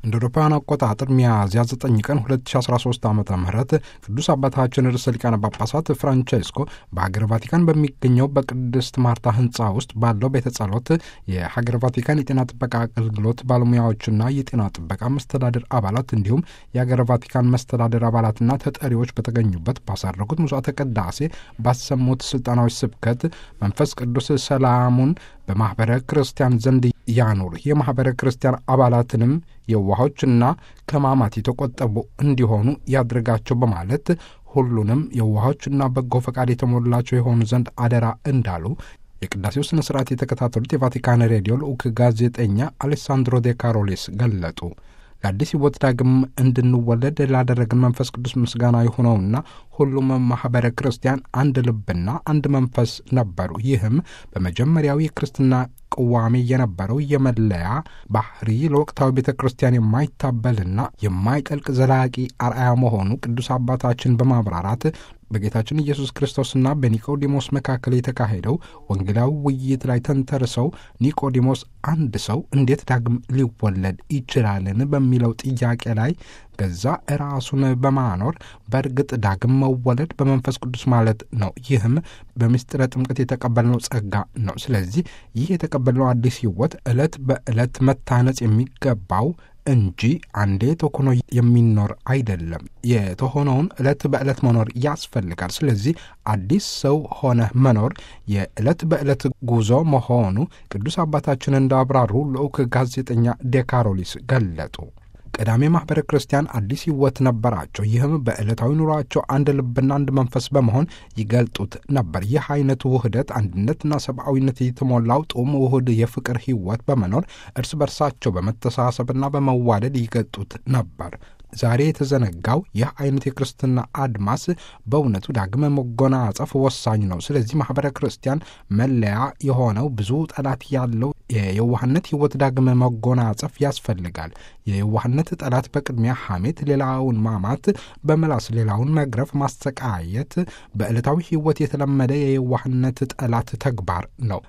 እንደ አውሮፓውያን አቆጣጠር ሚያዝያ 9 ቀን 2013 ዓ ም ቅዱስ አባታችን ርዕሰ ሊቃነ ጳጳሳት ፍራንቼስኮ በሀገር ቫቲካን በሚገኘው በቅድስት ማርታ ህንፃ ውስጥ ባለው ቤተ ጸሎት የሀገር ቫቲካን የጤና ጥበቃ አገልግሎት ባለሙያዎችና የጤና ጥበቃ መስተዳደር አባላት እንዲሁም የሀገር ቫቲካን መስተዳደር አባላትና ተጠሪዎች በተገኙበት ባሳረጉት ምጽዋተ ቅዳሴ ባሰሙት ስልጣናዊ ስብከት መንፈስ ቅዱስ ሰላሙን በማኅበረ ክርስቲያን ዘንድ ያኑር የማኅበረ ክርስቲያን አባላትንም የዋሆችና ከማማት የተቆጠቡ እንዲሆኑ ያድርጋቸው በማለት ሁሉንም የዋሆችና በጎ ፈቃድ የተሞላቸው የሆኑ ዘንድ አደራ እንዳሉ የቅዳሴው ሥነ ሥርዓት የተከታተሉት የቫቲካን ሬዲዮ ልዑክ ጋዜጠኛ አሌሳንድሮ ዴ ካሮሊስ ገለጡ። ለአዲስ ሕይወት ዳግም እንድንወለድ ላደረግን መንፈስ ቅዱስ ምስጋና የሆነውና ሁሉም ማኅበረ ክርስቲያን አንድ ልብና አንድ መንፈስ ነበሩ። ይህም በመጀመሪያው የክርስትና ቅዋሜ የነበረው የመለያ ባህሪ ለወቅታዊ ቤተ ክርስቲያን የማይታበልና የማይጠልቅ ዘላቂ አርአያ መሆኑ ቅዱስ አባታችን በማብራራት በጌታችን ኢየሱስ ክርስቶስና በኒቆዲሞስ መካከል የተካሄደው ወንጌላዊ ውይይት ላይ ተንተርሰው ኒቆዲሞስ አንድ ሰው እንዴት ዳግም ሊወለድ ይችላልን በሚለው ጥያቄ ላይ ገዛ ራሱን በማኖር በእርግጥ ዳግም መወለድ በመንፈስ ቅዱስ ማለት ነው። ይህም በምስጢረ ጥምቀት የተቀበልነው ጸጋ ነው። ስለዚህ ይህ የተቀበልነው አዲስ ሕይወት ዕለት በዕለት መታነጽ የሚገባው እንጂ አንዴ ተኮኖ የሚኖር አይደለም። የተሆነውን ዕለት በዕለት መኖር ያስፈልጋል። ስለዚህ አዲስ ሰው ሆነ መኖር የዕለት በዕለት ጉዞ መሆኑ ቅዱስ አባታችን እንዳብራሩ ልዑክ ጋዜጠኛ ዴካሮሊስ ገለጡ። ቀዳሜ ማኅበረ ክርስቲያን አዲስ ሕይወት ነበራቸው። ይህም በዕለታዊ ኑሯቸው አንድ ልብና አንድ መንፈስ በመሆን ይገልጡት ነበር። ይህ አይነቱ ውህደት አንድነትና ሰብአዊነት የተሞላው ጡም ውህድ የፍቅር ሕይወት በመኖር እርስ በርሳቸው በመተሳሰብና በመዋደድ ይገልጡት ነበር። ዛሬ የተዘነጋው ይህ አይነት የክርስትና አድማስ በእውነቱ ዳግመ መጎናጸፍ ወሳኝ ነው። ስለዚህ ማኅበረ ክርስቲያን መለያ የሆነው ብዙ ጠላት ያለው የየዋህነት ሕይወት ዳግመ መጎናጸፍ ያስፈልጋል። የየዋህነት ጠላት በቅድሚያ ሐሜት፣ ሌላውን ማማት፣ በምላስ ሌላውን መግረፍ፣ ማሰቃየት በዕለታዊ ሕይወት የተለመደ የየዋህነት ጠላት ተግባር ነው።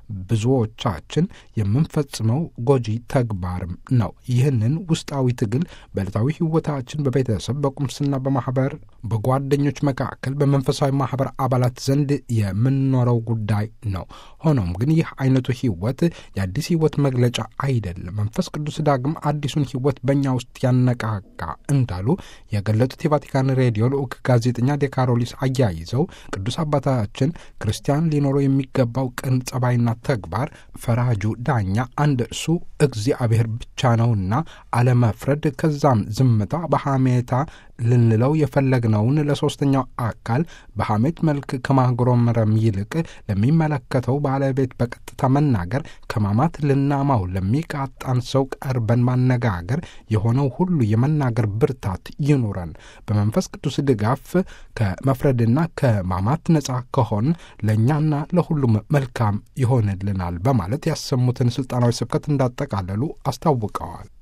ብዙዎቻችን የምንፈጽመው ጎጂ ተግባርም ነው። ይህንን ውስጣዊ ትግል በዕለታዊ ሕይወታችን በቤተሰብ በቁምስና በማኅበር በጓደኞች መካከል በመንፈሳዊ ማኅበር አባላት ዘንድ የምንኖረው ጉዳይ ነው። ሆኖም ግን ይህ አይነቱ ሕይወት የአዲስ ሕይወት መግለጫ አይደለም። መንፈስ ቅዱስ ዳግም አዲሱን ሕይወት በእኛ ውስጥ ያነቃቃ እንዳሉ የገለጡት የቫቲካን ሬዲዮ ልዑክ ጋዜጠኛ ዴካሮሊስ አያይዘው ቅዱስ አባታችን ክርስቲያን ሊኖረው የሚገባው ቅን ጸባይና ተግባር ፈራጁ ዳኛ አንድ እርሱ እግዚአብሔር ብቻ ነውና አለመፍረድ፣ ከዛም ዝምታ በሐሜታ ልንለው የፈለግነውን ለሦስተኛው አካል በሐሜት መልክ ከማጉረምረም ይልቅ ለሚመለከተው ባለቤት በቀጥታ መናገር፣ ከማማት ልናማው ለሚቃጣን ሰው ቀርበን ማነጋገር፣ የሆነው ሁሉ የመናገር ብርታት ይኑረን። በመንፈስ ቅዱስ ድጋፍ ከመፍረድና ከማማት ነጻ ከሆን ለእኛና ለሁሉም መልካም ይሆንልናል በማለት ያሰሙትን ሥልጣናዊ ስብከት እንዳጠቃለሉ አስታውቀዋል።